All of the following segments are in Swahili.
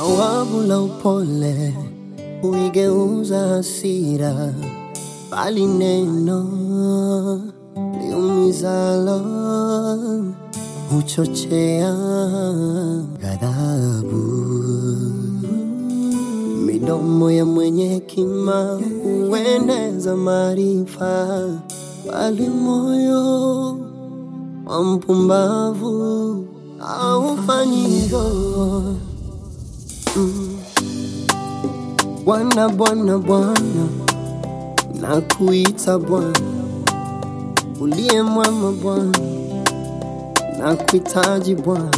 Jawabu la upole huigeuza hasira, bali neno liumizalo huchochea ghadhabu. Midomo ya mwenye hekima hueneza maarifa, bali moyo wa mpumbavu haufanyi hivyo. Mm. Bwana, Bwana, Bwana, nakuita Bwana, uliye mwema Bwana, nakuhitaji Bwana,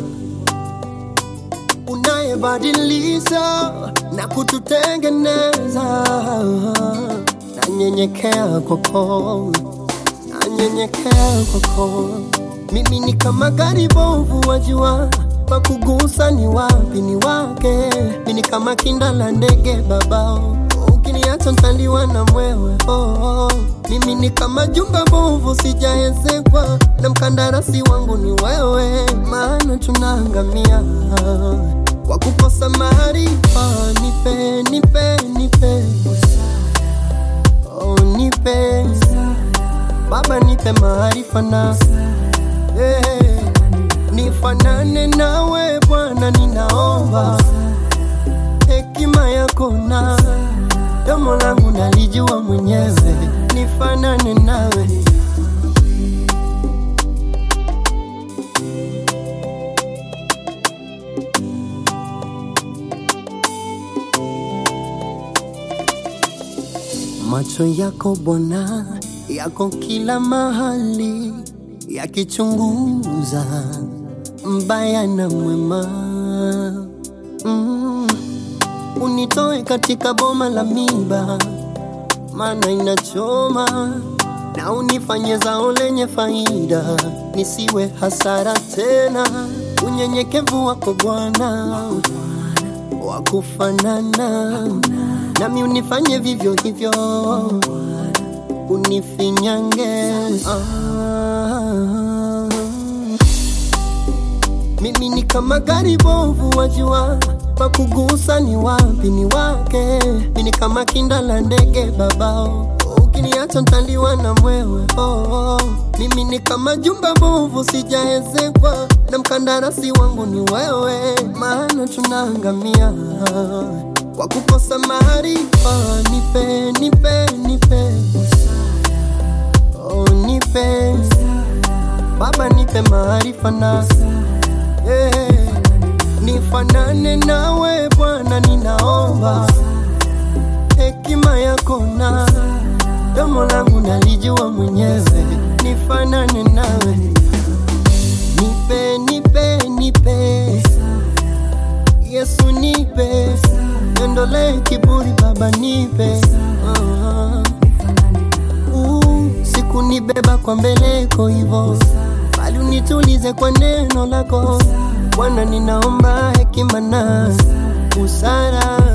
unayebadilisha na kututengeneza. Nanyenyekea kwako, nanyenyekea kwako. Mimi ni kama gari bovu, wajua pa kugusa ni wapi ni wake. Mimi ni kama kinda la ndege babao, ukiniacha ntaliwa na mwewe oh, oh. Mimi ni kama jumba bovu, sijaezekwa na mkandarasi wangu ni wewe, maana tunaangamia kwa kukosa maarifa. Nipe, nipe, nipe oh, nipe Baba, nipe maarifa na eh, nifanane nawe Bwana, ninaomba hekima yako na domo langu nalijua mwenyewe, nifanane nawe Macho yako Bwana yako kila mahali, yakichunguza mbaya na mwema. Mm. Unitoe katika boma la miba, maana inachoma, na unifanye zao lenye faida, nisiwe hasara tena. Unyenyekevu wako Bwana wa kufanana nami, unifanye vivyo hivyo unifinyange ah. Mimi ni kama gari bovu, wajua pa kugusa ni wapi ni wake. Mimi ni kama kinda la ndege babao, ukiniacha ntaliwa na mwewe oh, oh. Mimi ni kama jumba bovu, sijaezekwa na mkandarasi wangu ni wewe, maana tunaangamia kwa kukosa maarifa. Nipe, nipe, nipe Oh, nipe Baba, nipe maarifa na eh, nifanane nawe Bwana, ninaomba hekima yako na domo langu nalijua mwenyewe, nifanane nawe, nipe nipe nipe Yesu, nipe niondole kiburi Baba, nipe uh, uh, sikunibeba kwa mbeleko hivo, bali unitulize kwa neno lako Bwana, ninaomba hekima na busara